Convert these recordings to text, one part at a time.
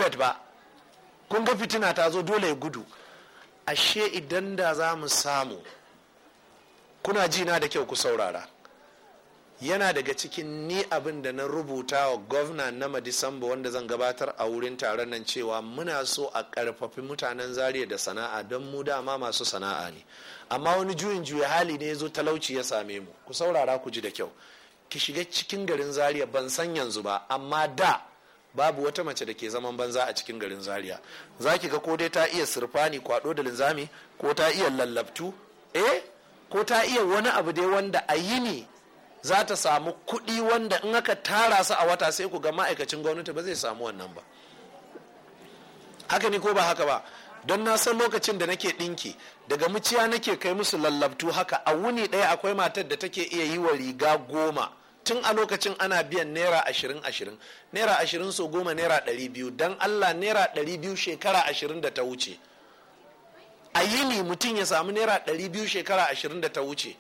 seatbelt ba kun ga fitina ta zo dole ya gudu ashe idan da za mu samu kuna jina da kyau ku saurara yana daga cikin ni abin da na rubuta wa gwamna na madisamba wanda zan gabatar a wurin taron nan cewa muna so a karfafi mutanen zariya da sana'a don mu dama masu sana'a ne amma wani juyin juya hali ne ya zo talauci ya same mu ku saurara ku ji da kyau ki shiga cikin garin zaria ban san yanzu ba amma da babu wata mace da ke zaman banza a cikin garin zaria za ki ga ko dai ta iya sirfani kwado da linzami ko ta iya lallabtu eh ko ta iya wani abu dai wanda a yini za ta samu kuɗi wanda in aka tara su a wata sai ku ga ma'aikacin gwamnati ba zai samu wannan ba haka ne ko ba haka ba don na san lokacin da nake ɗinki daga muciya nake kai musu lallabtu haka a wuni ɗaya akwai matar da take iya yi wa riga goma tun a lokacin ana biyan naira ashirin ashirin naira ashirin so goma naira ɗari biyu don allah naira ɗari biyu shekara ashirin da ta wuce a yini mutum ya samu naira ɗari biyu shekara ashirin da ta wuce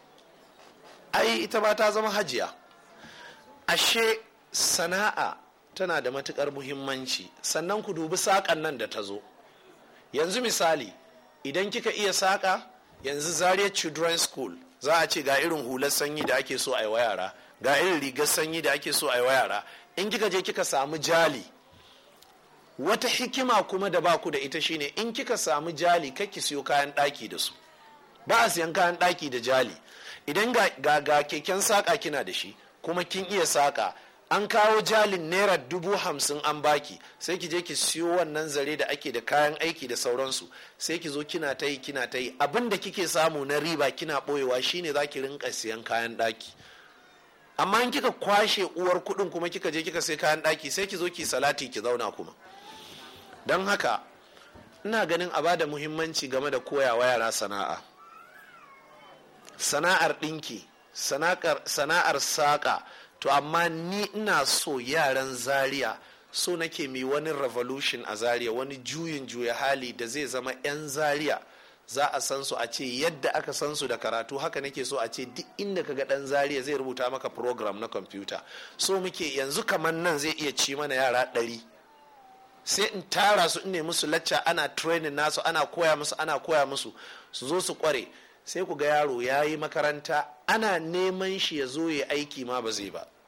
ai ita ba ta zama hajiya ashe sana'a tana da matukar muhimmanci sannan ku dubi saƙan nan da ta zo yanzu misali idan kika iya saƙa yanzu zaria children's school za a ce ga irin hular sanyi da ake so a yi wa yara ga irin rigar sanyi da ake so a yi wa yara in kika je kika samu jali wata hikima kuma da baku da ita shine in kika samu jali kake siyo kayan ɗaki da su ba a siyan kayan ɗaki da jali idan ga, ga, keken saƙa kina da shi kuma kin iya saƙa an kawo jalin naira dubu hamsin an baki sai ki je ki siyo wannan zare da ake da kayan aiki da sauransu sai ki zo kina ta yi kina ta yi abin da kike samu na riba kina ɓoyewa shine za ki rinka siyan kayan ɗaki amma in kika kwashe uwar kuɗin kuma kika je kika sai kayan ɗaki sai ki zo ki salati ki zauna kuma don haka ina ganin a bada muhimmanci game da koyawa yara sana'a sana'ar ɗinki sana'ar saƙa to amma ni ina so yaran zaria so nake mai wani revolution a zaria wani juyin juya hali da zai zama 'yan zaria za a san su a ce yadda aka san su da karatu haka nake so a ce duk inda kaga dan zaria zai rubuta maka program na kwamfuta so muke yanzu kamar nan zai iya ci mana yara ɗari sai in tara su in ne musu lacca ana training nasu ana koya musu ana koya musu su zo su kware sai ku ga yaro ya yi makaranta ana neman shi ya zo ya aiki ma ba zai ba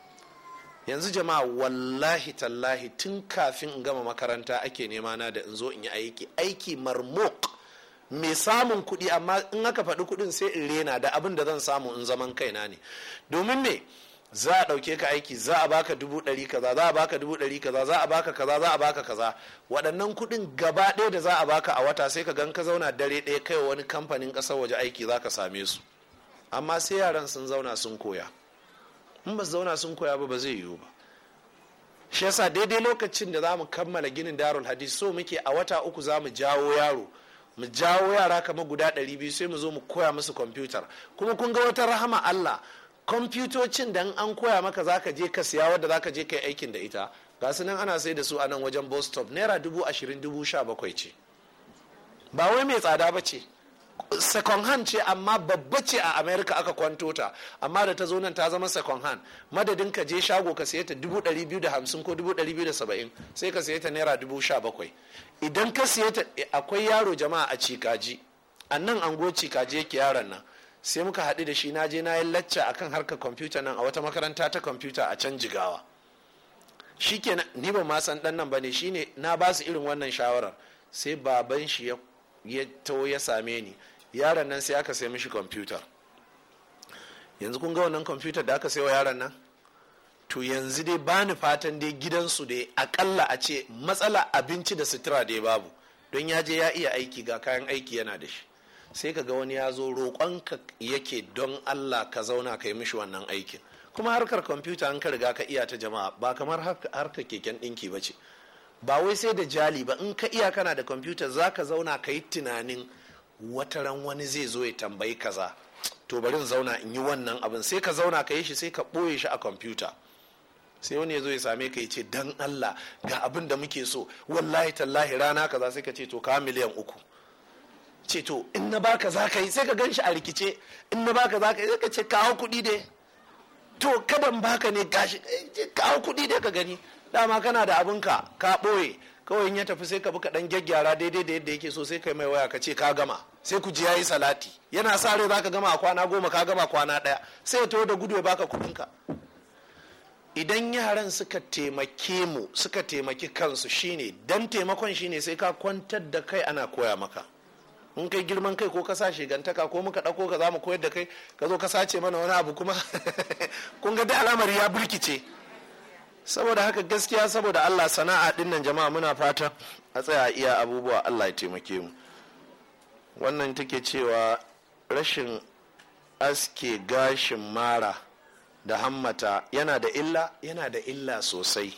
yanzu jama'a wallahi tallahi tun kafin in gama makaranta ake nema na da in zo in yi aiki aiki marmok mai samun kuɗi amma in aka faɗi kuɗin sai in rena da abin da zan samu in zaman kaina ne domin me za a ɗauke ka aiki za a baka dubu ɗari kaza za a baka dubu ɗari kaza za a baka kaza za a baka kaza waɗannan kuɗin gaba ɗaya da za a baka a wata sai ka gan ka zauna dare ɗaya kai wani kamfanin ƙasar waje aiki za ka same su amma sai yaran sun zauna sun koya in ba zauna sun koya ba ba zai yiwu ba shi yasa daidai lokacin da za mu kammala ginin darul hadis so muke a wata uku za mu jawo yaro mu jawo yara kamar guda ɗari biyu sai mu zo mu koya musu kwamfutar kuma kun ga wata rahama allah kwamfutocin da an koya maka zaka je ka siya wadda zaka je kai aikin da ita ga su nan ana sai da su a nan wajen bus stop naira dubu ashirin dubu sha bakwai ce ba wai mai tsada ba ce second hand ce amma babba ce a america aka kwanto ta amma da ta zo nan ta zama second hand madadin ka je shago ka siya ta dubu ɗari biyu da hamsin ko dubu ɗari biyu da saba'in sai ka siya ta naira dubu sha bakwai idan ka siya ta akwai yaro jama'a a cikaji a nan ango cikaji yake yaron nan sai muka haɗu da shi na je na yi lacca akan harkar kwamfuta nan a wata makaranta ta kwamfuta a can jigawa shi ke ni ba ma san ɗan nan ba ne shine na ba su irin wannan shawarar sai baban shi ya taho ya same ni yaron nan sai aka sai mishi kwamfuta yanzu kun ga wannan kwamfutar da aka sai wa yaron nan to yanzu dai bani fatan dai gidansu dai akalla a ce matsala abinci da sutura dai babu don ya je ya iya aiki ga kayan aiki yana da shi sai ka ga wani ya zo roƙonka yake don allah ka zauna ka yi mishi wannan aikin kuma harkar kwamfuta an ka riga ka iya ta jama'a ba kamar harkar keken ɗinki ba ce ba wai sai da jali ba in ka iya kana da kwamfuta za ka zauna ka yi tunanin wataran wani zai zo ya tambayi kaza to bari in zauna in yi wannan abin sai ka zauna ka yi shi sai ka ɓoye shi a kwamfuta sai wani ya zo ya same ka ya ce dan allah ga abin da muke so wallahi tallahi rana kaza sai ka ce to ka miliyan uku ce to in na baka za ka yi sai ka gan shi a rikice in na baka za ka yi sai ka ce kawo kuɗi dai to kadan baka ne gashi kawo kuɗi dai ka gani dama kana da abinka ka ɓoye kawai in ya tafi sai ka bi ka dan gyaggyara daidai da yadda yake so sai kai mai waya ka ce ka gama sai ku ji yayi salati yana sa rai zaka gama a kwana goma ka gama kwana daya sai ya taho da gudu ya baka kuɗinka idan yaran suka taimake mu suka taimaki kansu shine dan taimakon shine sai ka kwantar da kai ana koya maka in kai girman kai ko ka sa shigantaka ko muka ɗauko ka za mu koyar da kai ka zo ka sace mana wani abu kuma kun ga da alamar ya burkice saboda haka gaskiya saboda allah sana'a dinnan jama'a muna fata a tsaya iya abubuwa allah ya taimake mu wannan take cewa rashin aske gashin mara da hammata yana da illa yana da illa sosai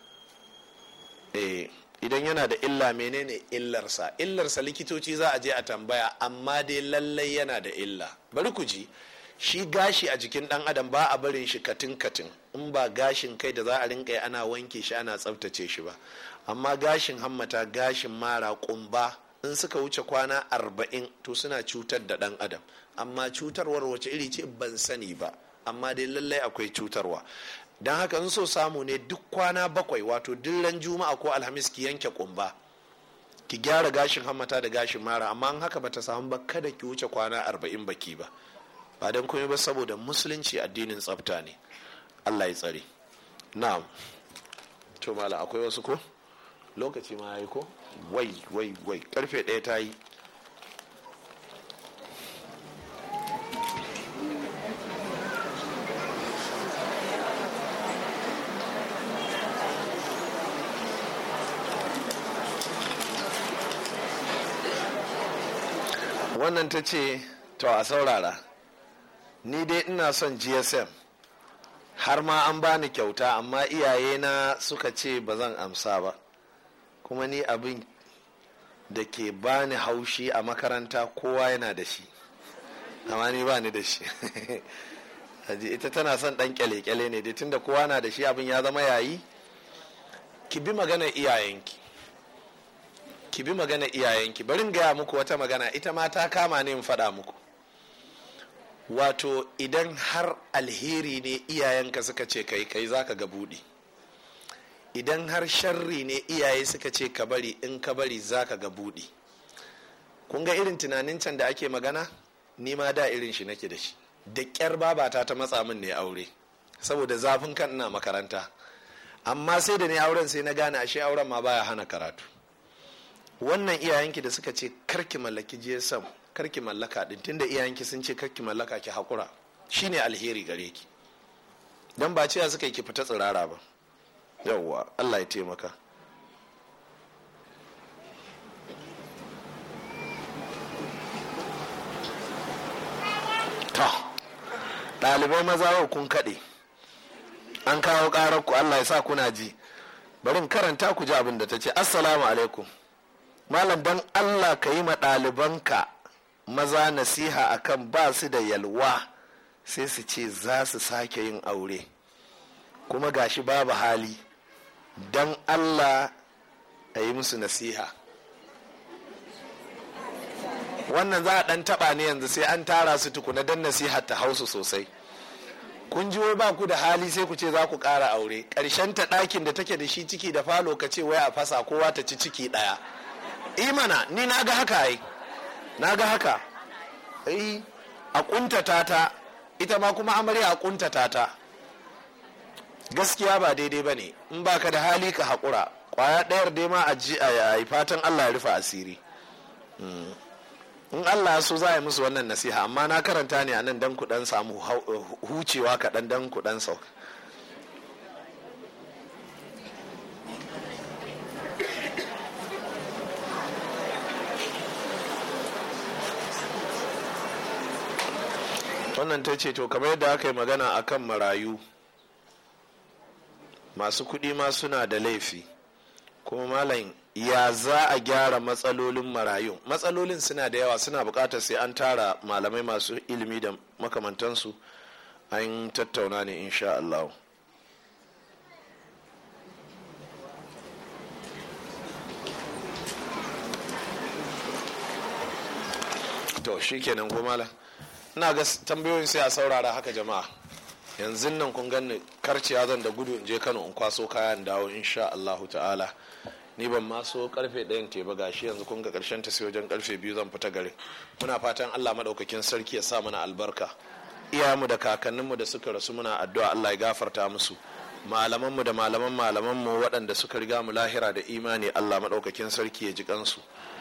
eh idan yana da illa menene illarsa illarsa likitoci za a je a tambaya amma dai lallai yana da illa bari ku ji shi gashi a jikin dan adam ba a barin shi katin katin in ba gashin kai da za a rinka ana wanke shi ana tsaftace shi ba amma gashin hammata gashin mara kumba in suka wuce kwana arba'in to suna cutar da dan adam amma cutarwar wace iri ce ban sani ba amma dai lallai akwai cutarwa don haka in so samu ne duk kwana bakwai wato dillan juma'a ko alhamis ki yanke kumba ki gyara gashin hammata da gashin mara amma an haka bata samu ba kada ki wuce kwana arba'in baki ba ba don komai ba saboda musulunci addinin tsafta ne allah ya tsare na'am to mala akwai wasu ko lokaci ma yayi ko wai wai wai karfe ɗaya ta yi wannan ta ce to a saurara ni dai ina son gsm har ma an bani kyauta amma iyayena suka ce ba zan amsa ba kuma ni abin da ke bani haushi a makaranta kowa yana da shi amma ni ba ni da shi ita tana son dan kyale-kyale ne dai tunda kowa na da shi abin ya zama yayi ki bi magana iyayenki ki bi magana iyayenki barin gaya muku wata magana ita ma ta kama ne in faɗa muku wato idan har alheri ne iyayenka suka ce kai kai zaka ga buɗi idan har sharri ne iyaye suka ce ka bari in ka bari zaka ga buɗi kun ga irin tunanin can da ake magana ni ma da irin shi nake da shi da ƙyar babata ta matsa min ne aure saboda zafin kan ina makaranta amma sai da ne auren sai na gane ashe auren ma baya hana karatu wannan iyayenki da suka ce karki mallaki gsm karki mallaka din tunda iyayenki sun ce karki mallaka ki haƙura shine alheri gare ki don ba cewa suka yi ki fita tsirara ba yawwa allah ya taimaka ta ɗalibai maza kun kaɗe an kawo ƙarar ku allah ya sa kuna ji bari karanta ku ji abin da ta ce assalamu alaikum malam don allah ka yi ma ɗalibanka maza nasiha akan ba su da yalwa sai su ce za su sake yin aure kuma gashi babu hali don allah a yi musu nasiha wannan za a ɗan taɓa ne yanzu sai an tara su tukuna don nasiha ta hausu sosai kun ji wai ba ku da hali sai ku ce za ku ƙara aure ƙarshen ta ɗakin da take da shi ciki da falo ka ce wai a fasa kowa ta ci ciki ɗaya imana ni na ga haka ai na ga haka ai a kuntata ta ita ma kuma amarya a kuntata ta gaskiya ba daidai ba ne in baka da hali ka haƙura ƙwaya ɗayar dai ma a ji a yi fatan allah ya rufe asiri in allah so za a yi musu wannan nasiha amma na karanta ne a nan dan kuɗan samu hucewa kaɗan dan kuɗan sauka wannan ta ce to kamar yadda aka yi magana akan marayu masu kuɗi ma suna da laifi kuma malam ya za a gyara matsalolin marayu matsalolin suna da yawa suna buƙatar sai an tara malamai masu ilimi da makamantansu an tattauna ne insha Allah. to shi kenan ko malam ina ga tambayoyin sai a saurara haka jama'a yanzu nan kun ganni karciya zan da gudu in je kano in kwaso kayan dawo insha allahu ta'ala ni ban ma so karfe ɗayan te ba gashi yanzu kun ga karshen ta sai wajen karfe biyu zan fita garin muna fatan allah maɗaukakin sarki ya sa mana albarka iyayenmu da kakanninmu da suka rasu muna addu'a allah ya gafarta musu malamanmu da malaman malamanmu waɗanda suka riga mu lahira da imani allah maɗaukakin sarki ya ji kansu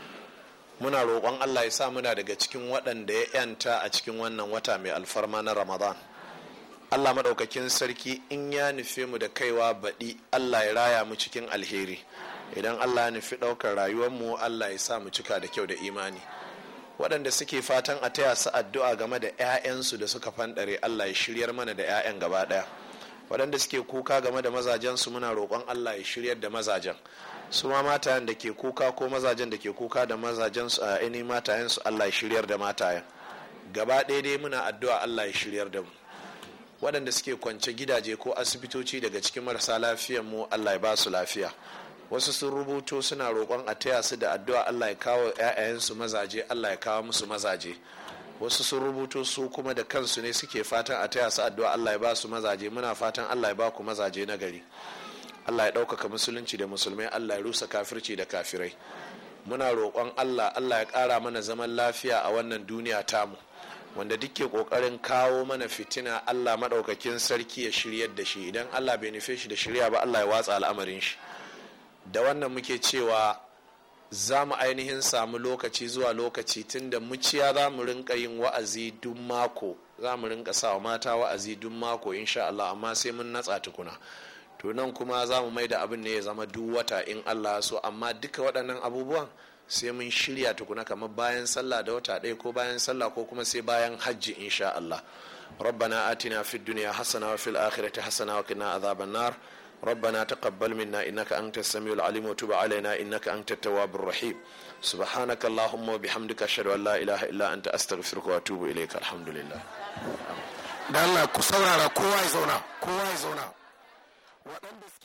muna roƙon allah ya sa muna daga cikin waɗanda ya yanta a cikin wannan wata mai alfarma na ramadan allah maɗaukakin sarki in ya nufe mu da kaiwa baɗi allah ya raya mu cikin alheri idan allah ya nufi ɗaukar rayuwarmu allah ya sa mu cika da kyau da imani waɗanda suke fatan a taya su addu'a game da 'ya'yansu da suka fanɗare allah ya shiryar mana da 'ya'yan gaba ɗaya waɗanda suke kuka game da mazajensu muna roƙon allah ya shiryar da mazajen su ma matayen da ke kuka ko mazajen da ke kuka da mazajensu a ainihin matayensu allah ya shiryar da matayen gaba ɗaya dai muna addu'a allah ya shiryar da mu waɗanda suke kwance gidaje ko asibitoci daga cikin marasa lafiyan mu allah ya ba su lafiya wasu sun rubuto suna roƙon a taya su da addu'a allah ya kawo 'ya'yayensu mazaje allah ya kawo musu mazaje wasu sun rubuto su kuma da kansu ne suke fatan a taya su addu'a allah ya ba su mazaje muna fatan allah ya ba ku mazaje na gari allah ya ɗaukaka musulunci da musulmai allah ya rusa kafirci da kafirai muna roƙon allah allah ya ƙara mana zaman lafiya a wannan duniya tamu wanda duk ke ƙoƙarin kawo mana fitina allah maɗaukakin sarki ya shiryar da shi idan allah bai nufe shi da shirya ba allah ya watsa al'amarin shi da wannan muke cewa za mu ainihin samu lokaci zuwa lokaci tunda muciya za mu rinka yin wa'azi duk mako za mu rinka sa wa mata wa'azi duk mako insha Allah amma sai mun natsa tukuna to nan kuma za mu mai da abin ne ya zama duk wata in Allah so amma duka waɗannan abubuwan sai mun shirya tukuna kamar bayan sallah da wata ɗaya ko bayan sallah ko kuma sai bayan hajji insha Allah ربنا آتنا في الدنيا حسنة وفي الآخرة حسنة وقنا عذاب النار ربنا تقبل منا إنك أنت السميع العليم وتب علينا إنك أنت التواب الرحيم سبحانك اللهم وبحمدك أشهد أن لا إله إلا أنت أستغفرك وأتوب إليك الحمد لله da Allah ku saurara kowa ya zauna kowa ya zauna waɗanda